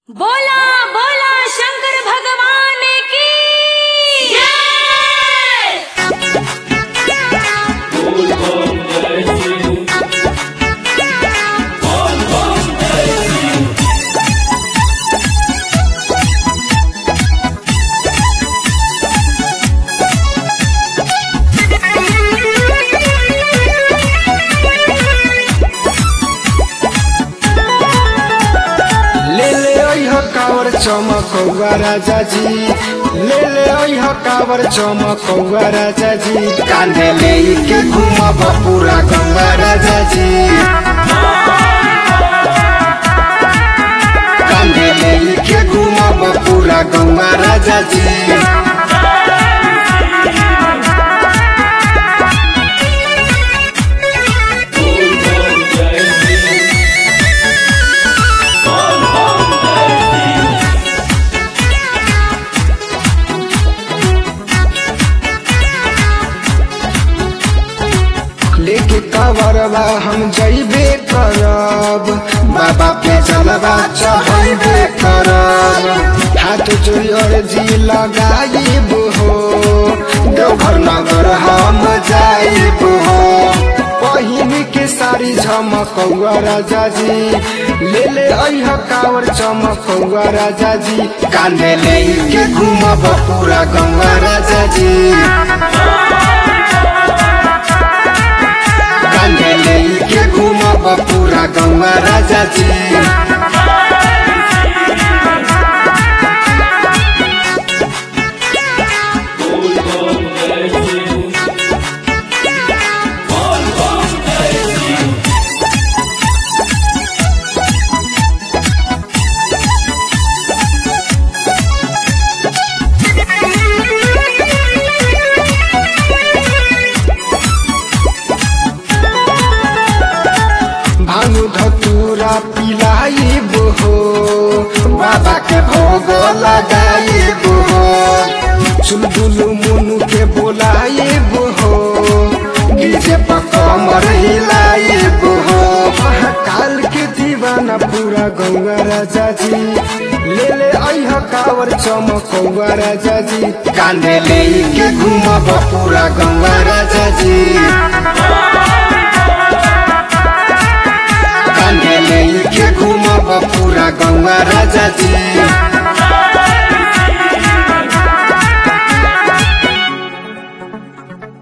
बोला बोला शंकर भगवान की ले ले अइह कावर चमकौआ राजा जी ले ले अइह कावर चमकौआ राजा जी कांधे ले के घूमब पूरा गंगा राजा जी कांधे ले के घूमब पूरा गंगा राजा जी लेके कवरवा हम जइबे करब बाबा पे चलबा चढ़बे करब हाथ जोड़ी अर्जी लगाइब हो देवघर नगर हम जाइब हो पहिन के सारी झमकौआ राजा जी ले ले अइह कावर चमकौआ राजा जी कांधे ले के घूमब पूरा गंगा राजा जी कांधे लेके घूमब पूरा गंगा राजा जी भानु धतूरा पिलाइब हो बाबा के भोग लगाइब हो चुलबुलु मुनु के बोलाइब हो डीजे पर कमर हिलाइब हो महाकाल के दीवाना पूरा गौवा राजा जी ले ले अइह कावर चमकौआ राजा जी कांधे ले के घूमब पूरा गौवा राजा जी कांधे लेके घूमब पूरा गौवा राजा जी